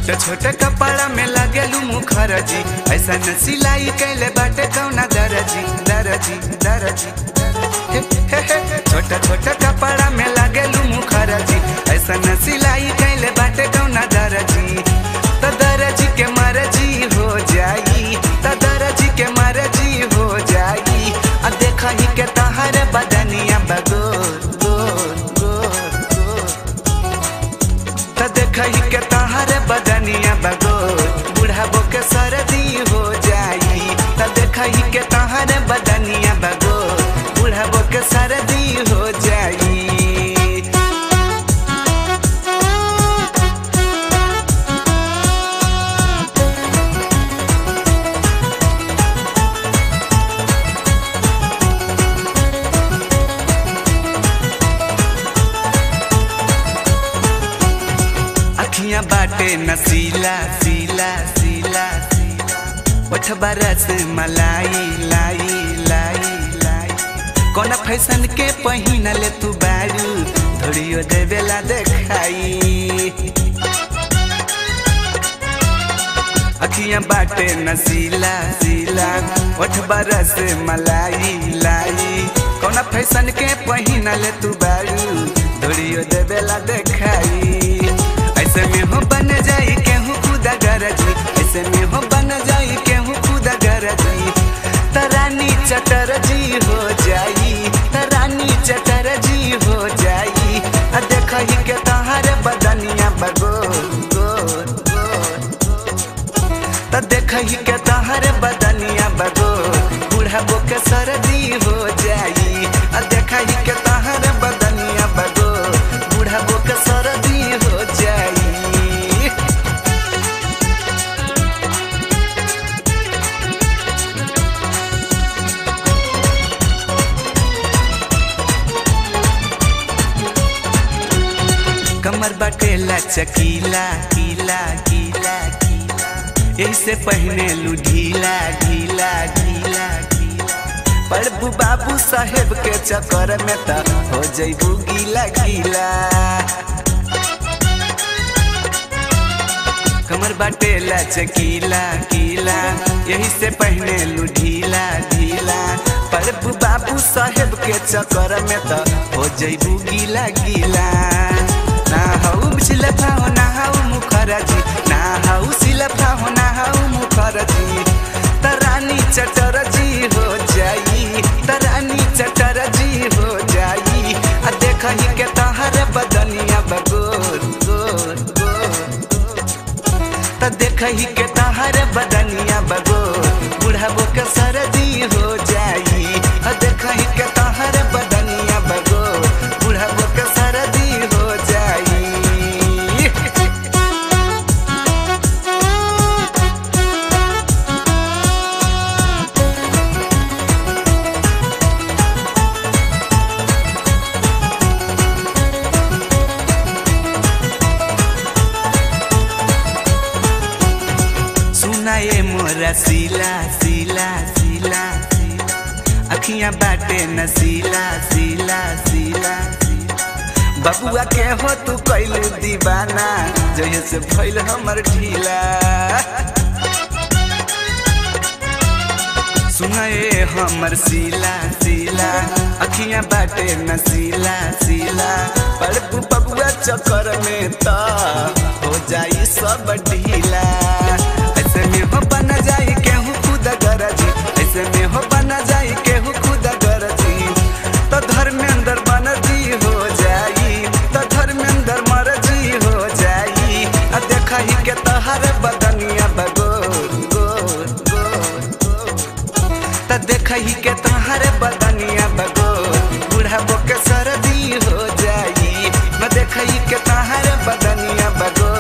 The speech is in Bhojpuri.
छोटे छोटे कपड़ा में लगेलू मुखरजी ऐसा न सिलाई कैले बाटे कौना दरजी दरजी दरजी हे, हे, हे। छोटे छोटे कपड़ा में लगेलू मुखरजी ऐसा न सिलाई कैले बाटे कौना दरजी तो दरजी के मरजी हो जाई तो दरजी के मरजी हो जाई आ देखा ही के तहर बदनिया बगोर गोर गोर गोर त देखही के तहर बदनिया बगोर बुढ़ाबो के सर्दी हो जाई त देखही के तहर बदनिया बगोर बुढ़ाबो के सर्दी हो जाई अखियां बाटे नसीला सीला सीला सीला ओठ बरस मलाई लाई लाई लाई कौन फैशन के पहिन ले तू बारू धोड़ियो देवेला देखाई अखियां बाटे नसीला सीला ओठ बरस मलाई लाई कौन फैशन के पहिन ले तू बारू धोड़ियो देवेला देखाई ऐसे में हो बन जाई केहू खुदा गरजी ऐसे में हो बन जाई केहू खुदा गरजी तरानी चटर जी हो जाई तरानी चटर जी हो जाई आ देखही के तहार बदनिया बगोर गोर गोर त देखही के तहर बदनिया बगोर बुढ़ाबो के सर्दी हो जाई आ देखही के तहर बदनिया बगोर बुढ़ाबो के सर्दी हो जाई कमर बटेला चकीला कीला कीला कीला ऐसे पहने लू ढीला ढीला ढीला ढीला प्रभु बाबू साहेब के चक्कर में त हो जैबू गीला गीला कमर बटेला चकीला कीला यही से पहने लू ढीला ढीला प्रभु बाबू साहेब के चक्कर में त हो जैबू गीला गीला ना हऊ सिलफा हो ना हऊ मुखरजी ना हऊ सिलफा हो ना हऊ मुखरजी तरानी चटर जी हो जाई तरानी चटर जी हो जाई आ देखही के तहर बदनिया बगोर गोर गोर त देखही के तहर बदनिया बगोर बुढ़ाबो के सर्दी हो जाई आ देखही के तहर बदनिया बगोर बुढ़ाबो के सर्दी हो जाई सुनाए मोरा सीला सीला सीला सीला अखियां बाटे नसीला सीला सीला सीला बबुआ के हो तू कैलू दीवाना जहे से भइल हमर ढीला सुनाए हमर सीला सीला अखियां बाटे नसीला सीला पड़पू बबुआ चक्कर में त हो जाई सब ढीला ऐसे में हो बन जाई केहू खुद गरजी ऐसे में हो बन जाई केहू खुद गरजी तो धर्मेंद्र बनर्जी हो जाई तो धर्मेंद्र मरजी हो जाई आ देखही के तहर बदनिया बगोर गोर गोर गोर त देखही के तहर बदनिया बगोर बुढ़ाबो के सर्दी हो जाई न देखही के तहर बदनिया बगोर